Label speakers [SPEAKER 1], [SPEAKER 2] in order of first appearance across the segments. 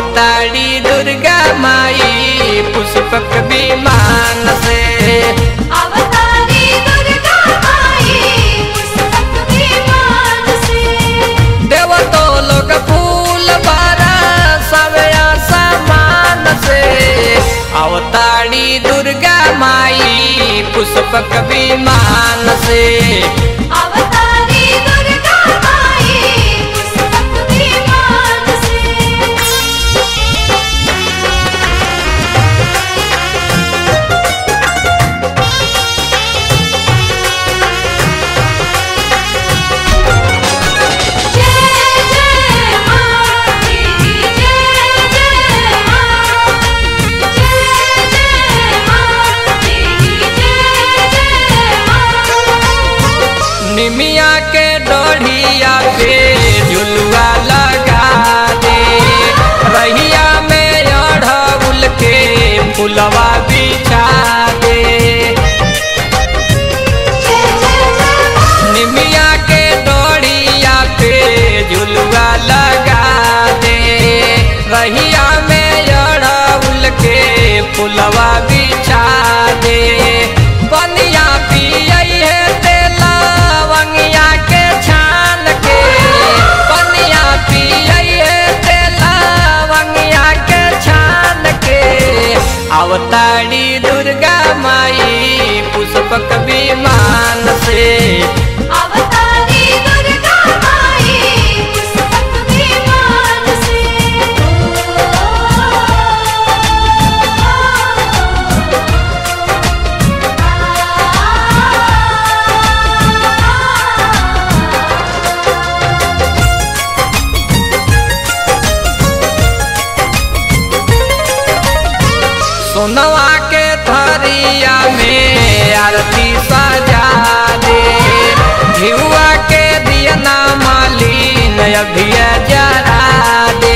[SPEAKER 1] अवतारी दुर्गा माई पुष्पक विमान से
[SPEAKER 2] अवतारी दुर्गा माई पुस्तक विमान से
[SPEAKER 1] देव तो लोग फूल बारा सवया समान से अवतारी दुर्गा माई पुष्पक विमान से
[SPEAKER 2] अवतारी दुर्गा माई पुस्तक विमान से जय जय मां तेरी जय जय मां जय जय मां तेरी जय जय मां
[SPEAKER 1] निमिया के डोढ़िया पे झुलुआ लगा दे रहिया में अढ़उल के फुलवा बिछा दे
[SPEAKER 2] जय जय जय मां
[SPEAKER 1] निमिया के डोढ़िया पे झुलुआ लगा दे रहिया में अढ़उल के फुलवा बिछा दे बनिया पियई है तेला वंगिया के छान के बनिया पियई है तेला वंगिया के छान के अवतारी दुर्गा माई पुष्पक विमान से
[SPEAKER 2] अवतारी दुर्गा माई पुस्तक विमान से
[SPEAKER 1] सोनवा के थरिया में आरती सजा दे धिउआ के दियना मालिन अभिय जरा दे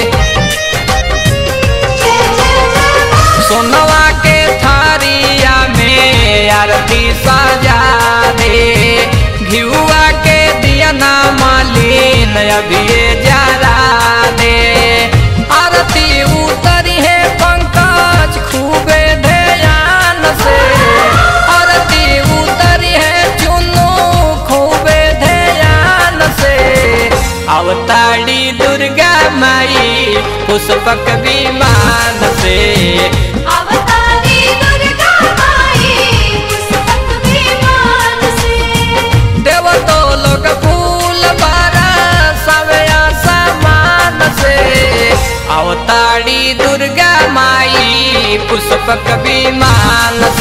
[SPEAKER 2] जय जय जय मां
[SPEAKER 1] सोनवा के थरिया में आरती सजा दे घिउआ के दियना मालिन अभिय जरा दे आरती उतरी है पंकज खूबे ध्यान से आरती उतरी है चुनू खूबे ध्यान से अवतारी दुर्गा माई पुष्पक विमान से
[SPEAKER 2] अवतारी दुर्गा माई पुस्तक विमान से
[SPEAKER 1] देव तो लोग फूल बारा सवया समान से अवतारी दुर्गा माई पुष्पक विमान